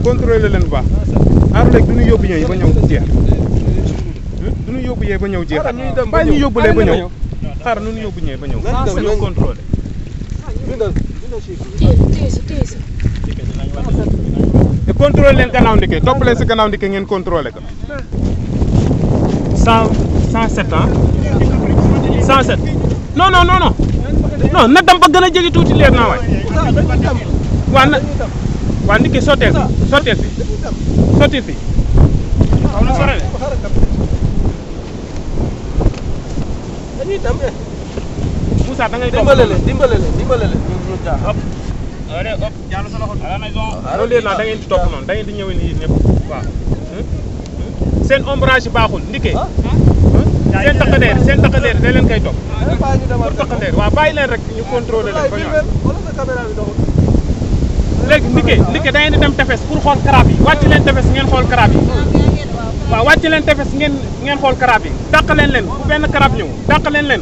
contrôlé leen bu baax xaaral léegi du ñu yóbbu ñëw ba ñëw jeex du ñu yóbbu yee ba ñëw jeex Xaaral ñuy dem ba bàyyi ñu ñëw. yóbbulee ba Xaaral ñëw xaaral nu ñu yóbbu ñëwee ba ñëw Nañ dem, ba ñëw nañ- contrôlé bindal bindal chiffre bi. téye téye sa téye sa te contrôlé leen gannaaw ndike topp leen si gannaaw ndike ngeen contrôlé ko cent cent sept ans cent sept non non non non non na dem ba gën a jege tuuti leer naa waay Moussa dañuy dem. waa na dañuy dem. waa ndike sotteel fi sotteel fi dañuy dem. sotteel fi xaw na sore de Xaaral dem. dañuy dem eh. Moussa da ngay topp dimbale leen dimbale leen dimbale leen ñu ñu jaar. loolu léegi nag da ngeen di topp noonu da ngeen di ñëwee nii ñëpp waaw seen ombrage yi baaxul ndike ah seen taqadeer seen taqadeer da leen koy topp eh, bàyyi ñu demaat pour taqadeer waaw bàyyi leen rek ñu contrôler leen ba Wallaay, ñëwaat filmel. wala sa caméra bi doxul. léegi ndike ndike da ngeen di dem tefes pour xool karab yi wàcc leen tefes ngeen xool karab yi waaw wàcc leen tefes ngeen ngeen xool karab yi dàq leen leen bu benn karab ñëw dàq leen leen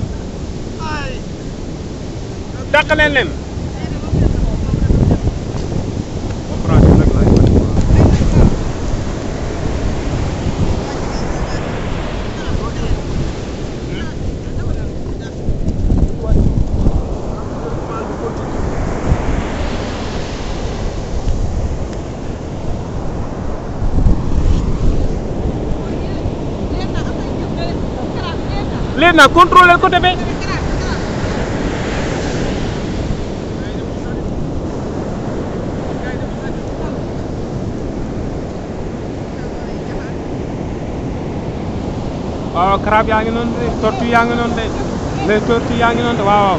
dàq leen leen léegi nag contrôler côté bi waaw crabe yaa ngi noonu de tortue yaa ngi noonu de les tortues yaa ngi noonu de waaw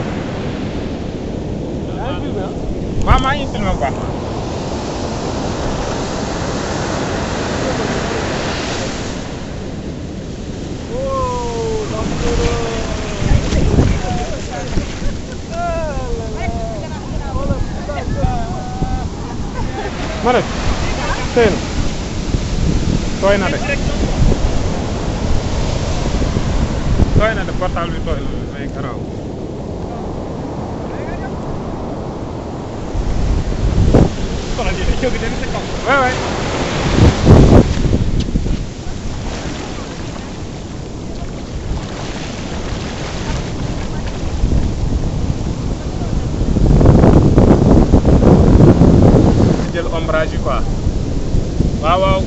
waaw waaw maa ngi filmé bu baax ma rek tey na tooy na de tooy na de portable bi tooy na may garaaw waay waay jël ombrage yi quoi waaw waaw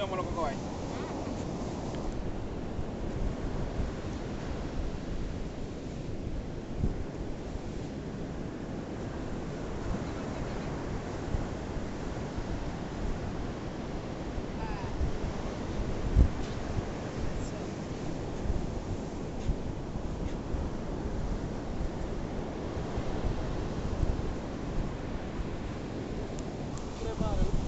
yomb la ko ko waay préparé wu.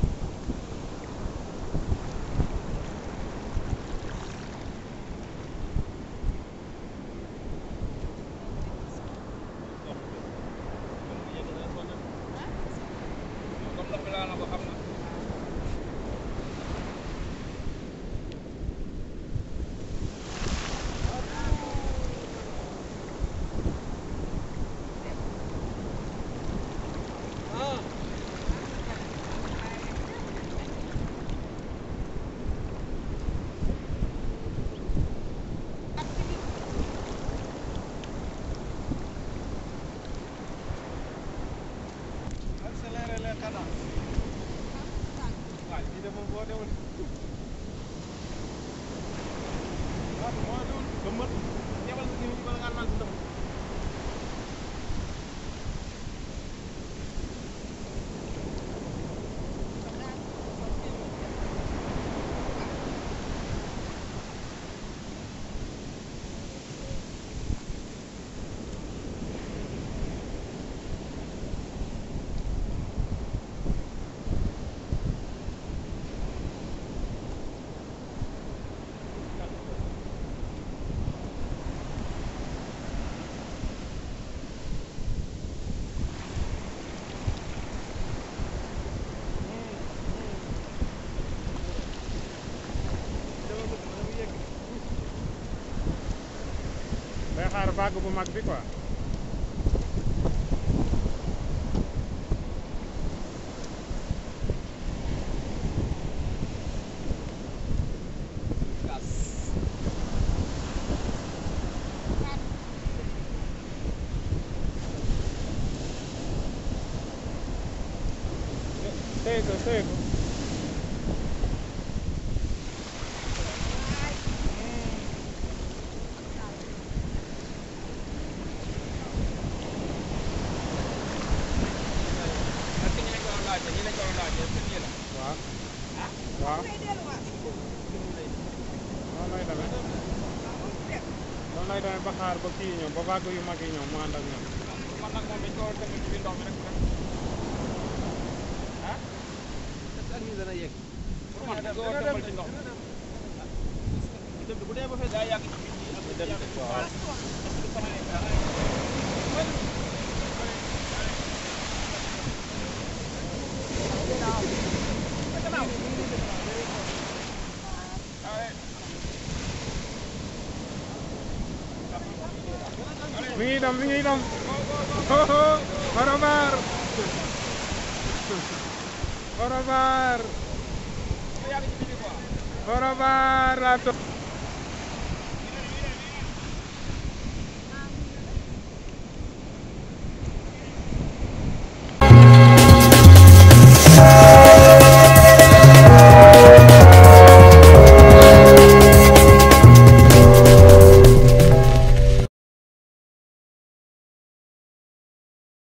comme ndox mi laa na ko xam na ah. accélérer les cadences. waaw lii de moom boo demoon. waaw moo demoon ba mët. ñebal sa gémmiñ bala ngaa naan si ndox mi. dama bëgg ma dama yegg. day xaar vague bu mag bi quoi téye ko téye ko parce que ñi lañ ko doon laajte ñi lañ ko doon laajte est-ce que nii la. waaw waaw noonu lay demee noonu lay demee ba xaar ba kii ñëw ba vague yu mag yi ñëw mu ànd ak ñoom man nag moom dañ ko war a def ci biir ndox mi rek mu dem. ah. est-ce que ak ñi dana yegg. pour man dañ ko war a defal ci ndox mi. dem bu dee ba fee daa yàgg ci biir yi ak dem yàgg ci waaw. parce que du fanaan ay mi ngi dem mi ngi dem au revoir au revoir yàgg ci biir quoi. au revoir la